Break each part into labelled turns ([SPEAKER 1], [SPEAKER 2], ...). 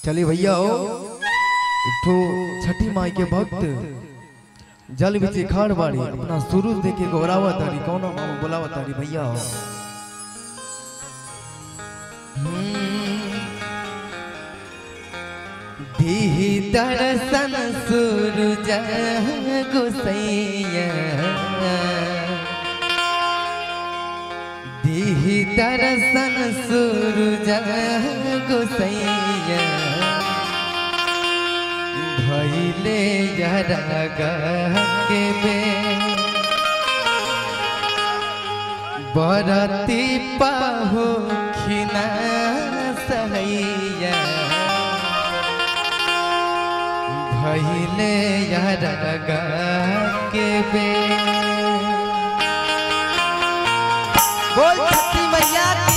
[SPEAKER 1] चलिए भैया हो एक ठो छठी माई के भक्त जल बिच खाड़ बाड़ी अपना सूरज देखे गौरावा तारी कौन मामू बोलावा तारी भैया हो दीही दर्शन सूरज गुसैया दीही दर्शन सूरज गुसैया भैले जरा के बे बरती पाहु खिना सहैया भैले जरा के बे बोल छठी मैया की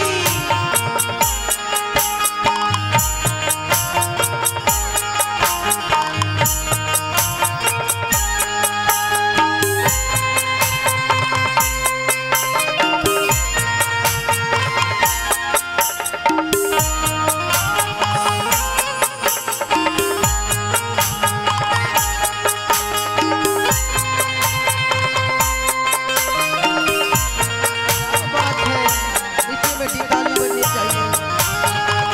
[SPEAKER 1] बात है मीठी मीठी ताली बननी चाहिए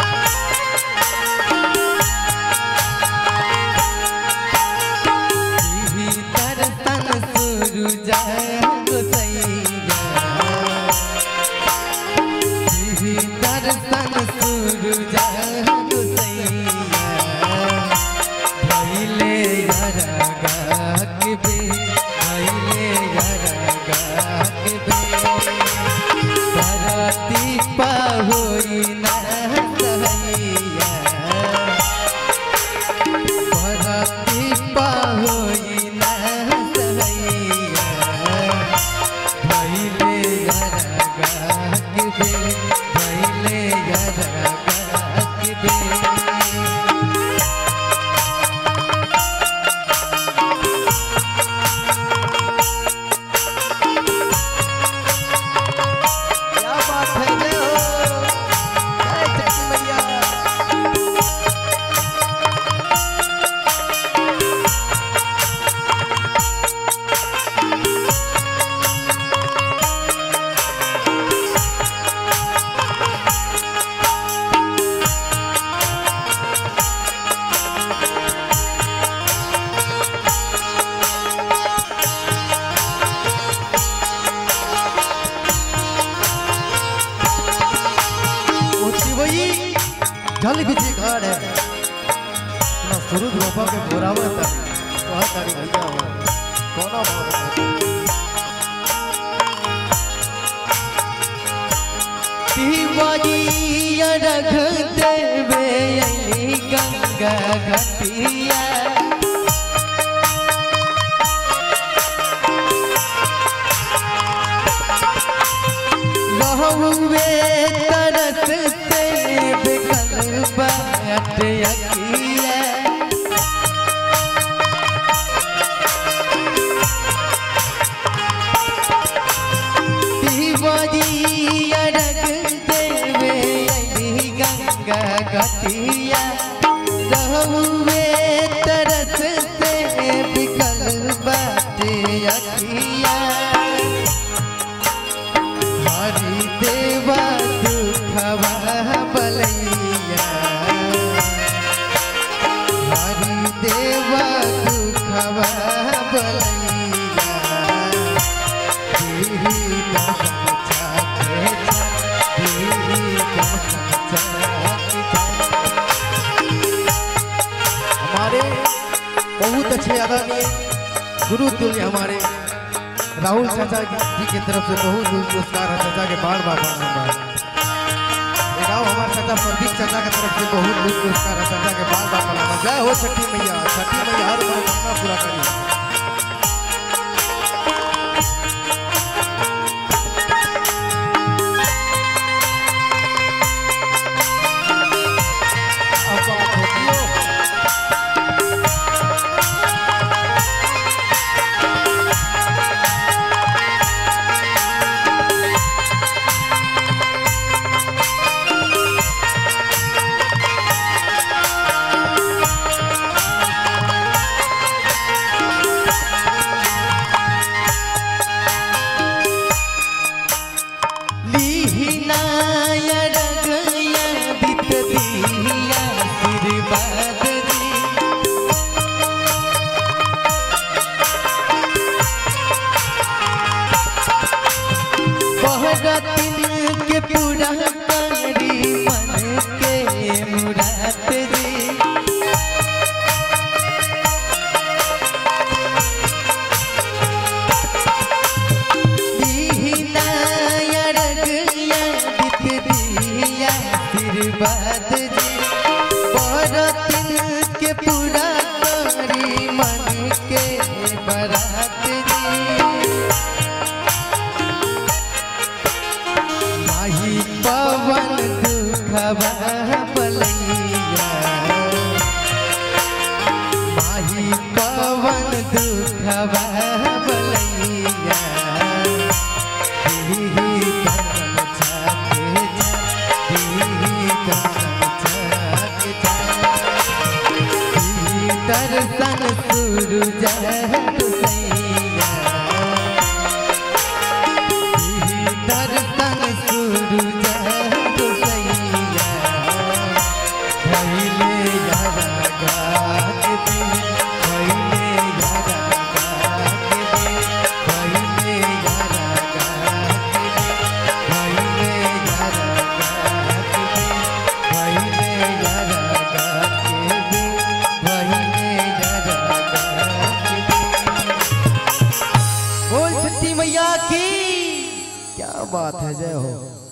[SPEAKER 1] दीही दर्शन सूरज गोसैया दीही दर्शन सूरज गोसैया भैले यरगा के बे भैले यरगा के बे धरती पहुई न सहैया धरती पहुई न सहैया भैले यरगा के बे भैले यरगा के बे क्या बात है जय हो जय छठी मैया ऊंची वही जल बिजी घाट है ना सूरज बाबा के बोरावा तारी कहा तारी भैया हो कौना बात शिवाजी रख देवे अली गंगा घटिया बहुवे तरस से बिकल बाट अकिया शिवजी अरग देवे अली गंगा घटिया बहुवे तरस से बिकल बाट अकिया हरि देवा दुखवा बलैया हरि देवा दुखवा बलैया तेरी कसम चाहे तेरी कसम चाहे हमारे बहुत अच्छे आदरणीय गुरु तुल्य हमारे राहुल चाचा जी की तरफ से बहुत बहुत पुरस्कार है चाचा के बार बार प्रणाम बा गाँव हमारे चाचा प्रदीप चाचा की तरफ से बहुत बहुत पुरस्कार है चाचा के बार बार प्रणाम बा। जय हो छठी मैया छठी मैया हर मनोकामना पूरा करी अब बात होती हो
[SPEAKER 2] आशीर्वाद दी बहरतिन के पूरा करी मन के मुराद दी आशीर्वाद जी बरतिन के पूरा करी मन के बरात जी माही पवन दुखवा बलैया माही पवन दुखवा बलैया दीही करम छाके जा दीही करम छाके जा दीही दर्शन सूरज हुसैया दीही दर्शन सूरज हुसैया भइले यारा गात दी भइले यारा गात दी भइले यारा गात दी भइले यारा गात दी भइले यारा गात दी भइले यारा गात दी बोल छठी मैया की क्या बात है जय हो